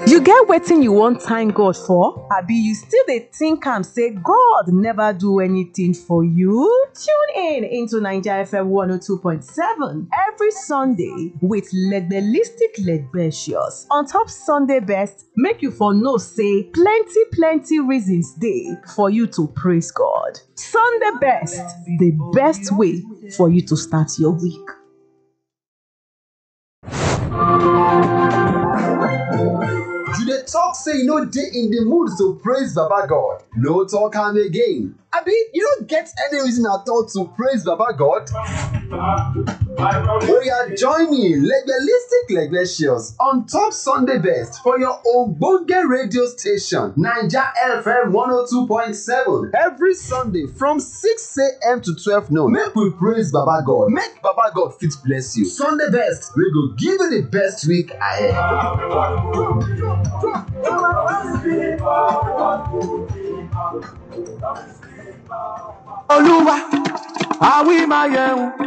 You get wetin you wan thank God for? Abi you still dey think am say God never do anything for you? Tune in into Naija FM 102.7 every Sunday with Legbelistic Legbetious on top Sunday best make you for know say plenty plenty reasons dey for you to praise God. Sunday best, the best way for you to start your week. You dey talk say you no dey in the mood to praise Baba God. No talk am again. Abi you no get any reason at all to praise Baba God? Oya join me Legbelistic Legbetious on top Sunday best for your ogbonge radio station Naija FM 102.7 every Sunday from 6am to 12 noon. Make we praise Baba God, make Baba God fit bless you. Sunday best wey go give you the best week ahead. olúwa àwí máa yẹun